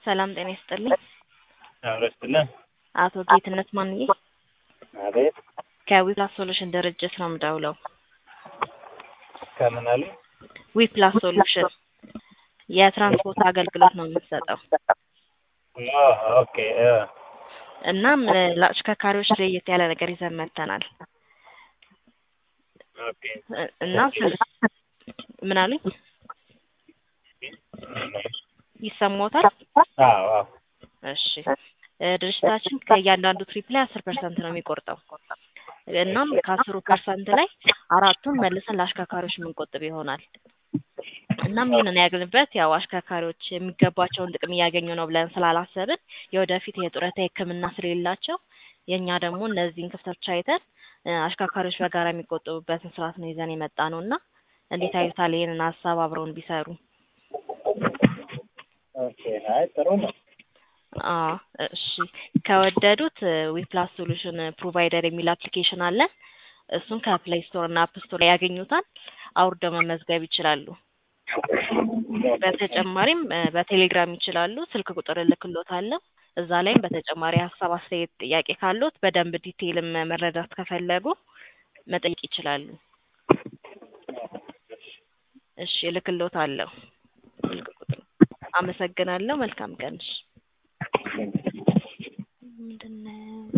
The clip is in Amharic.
ሰላም ጤና ይስጥልኝ። አብሮ ይስጥልን። አቶ ጌትነት ማንዬ አቤት ከዊፕላስ ሶሉሽን ድርጅት ነው የምደውለው። ከምን አሉ? ዊፕላስ ሶሉሽን የትራንስፖርት አገልግሎት ነው የምትሰጠው። ኦ፣ ኦኬ እ እናም ለአሽከርካሪዎች ለየት ያለ ነገር ይዘን መጥተናል ኦኬ እና ስለ ምን አሉኝ? ይሰማዎታል? አዎ አዎ እሺ እ ድርጅታችን ከእያንዳንዱ ትሪፕ ላይ አስር ፐርሰንት ነው የሚቆርጠው። እናም ከአስሩ ፐርሰንት ላይ አራቱን መልሰን ለአሽከርካሪዎች የምንቆጥብ ይሆናል። እናም ይህንን ያግንበት ያው አሽከርካሪዎች የሚገባቸውን ጥቅም እያገኙ ነው ብለን ስላላሰብን የወደፊት የጡረታ ሕክምና ስለሌላቸው የእኛ ደግሞ እነዚህን ክፍተቶች አይተን እ አሽከርካሪዎች በጋራ የሚቆጠቡበትን ስርዓት ነው ይዘን የመጣ ነው እና እንዴት አዩታል? ይህንን ሀሳብ አብረውን ቢሰሩ። ኦኬ አይ ጥሩ ነው። አዎ እሺ ከወደዱት ዊፕላስ ሶሉሽን ፕሮቫይደር የሚል አፕሊኬሽን አለ። እሱን ከፕሌይ ስቶር እና አፕ ስቶር ላይ ያገኙታል። አውርደው መመዝገብ ይችላሉ። በተጨማሪም እ በቴሌግራም ይችላሉ። ስልክ ቁጥር እልክልዎታለሁ። እዛ ላይም በተጨማሪ ሀሳብ፣ አስተያየት፣ ጥያቄ ካለዎት በደንብ ዲቴይልም መረዳት ከፈለጉ መጠየቅ ይችላሉ። እሺ እልክልዎታለሁ ስልክ ቁጥር። አመሰግናለሁ። መልካም ቀን። እሺ